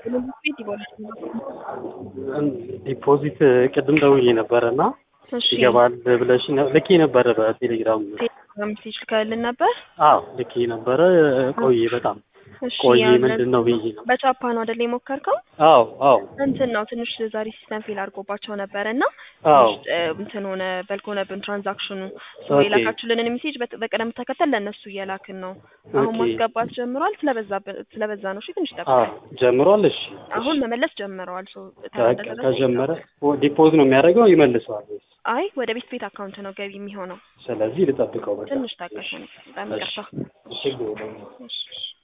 ቤት ይቦላል። ዲፖዚት ቅድም ደውዬ ነበረ እና እሺ ይገባል ብለሽ ልኬ ነበረ በቴሌግራም ሜሴጅ ልከህልን ነበር? አዎ ልኬ ነበረ ቆየ በጣም እሺ ቆየ ያንን- ምንድን ነው ብዬ ነው በቻፓ ነው አይደል የሞከርከው? አዎ አዎ እንትን ነው ትንሽ ዛሬ ሲስተም ፌል አድርጎባቸው ነበረ እና አዎ ትንሽ እ፣ እንትን ሆነ በልክ ሆነብን ትራንዛክሽኑ ሰው ኦኬ። የላካችሁልንን ሜሴጅ በ- በቅደም ተከተል ለእነሱ እየላክን ነው። አሁን ኦኬ። ማስገባት ጀምሯል። ስለበዛብን ስለበዛ ነው። እሺ ትንሽ አዎ ጠብቀን ጀምሯል እሺ አሁን መመለስ ጀምረዋል። ሰው በቃ ከጀመረ ዲፖዝ ነው የሚያደርገው ይመልሰዋል ወይስ? አይ ወደ ቤት ቤት አካውንት ነው ገቢ የሚሆነው። ስለዚህ ልጠብቀው በቃ ትንሽ ታገሱ ነው። በጣም ይቅርታ። ችግር የለውም። እሺ፣ እሺ።